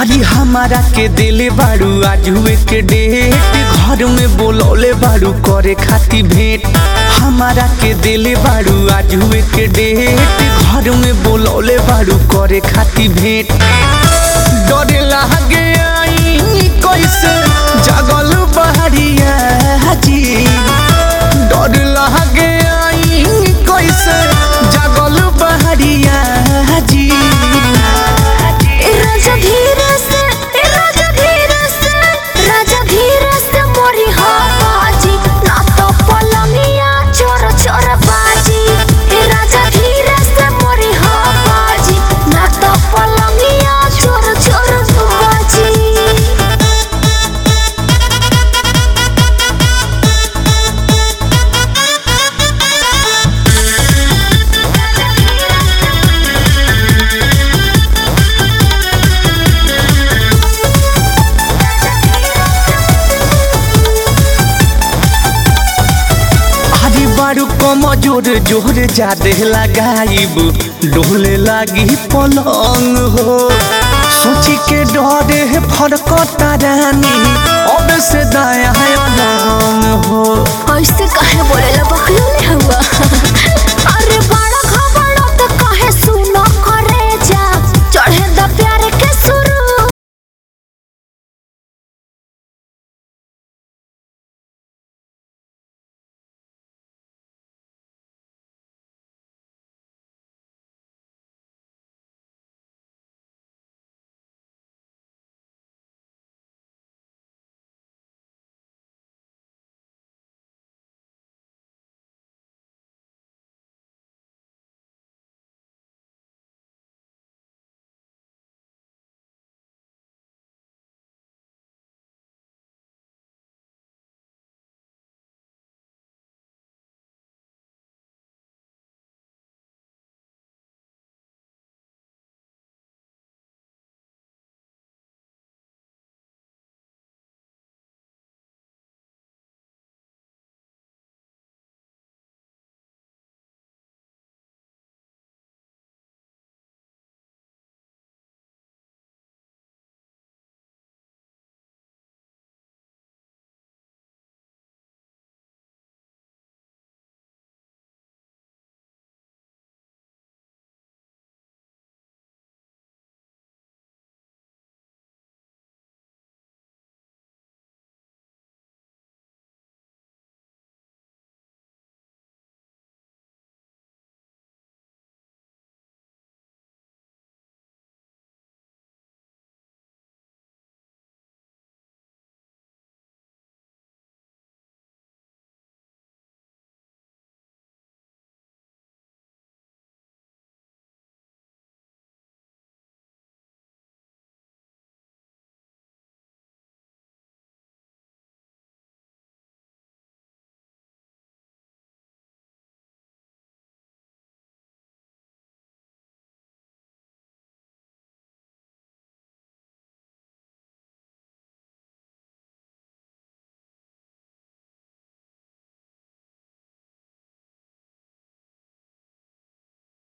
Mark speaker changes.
Speaker 1: अरे हमारा के दिले बाड़ू आज हुए के डेट घर में बोलौले बाड़ू करे खाती भेंट हमारा के दिले बाड़ू आज हुए के डेट घर में बोलौले बाड़ू करे खाती भेंट डरे लागे आई कैसे जागल बहरिया जी डर लागे आई कैसे जागल बहरिया जी
Speaker 2: ए राजा धीरे से ए राजा धीरे से राजा धीरे से मोरी हो बाजी ना तो पलंगिया चोर चोर बाजी ए राजा धीरे से मोरी हो बाजी ना तो पलंगिया चोर चोर बाजी
Speaker 1: अरे बारू कम जोर जोर जादे लगाइब डोले लागी पलंग हो सोची के डरे फरकता रानी अब से दाया है अलंग हो
Speaker 2: ऐसे काहे बोलेला बकलोले हुआ अरे बा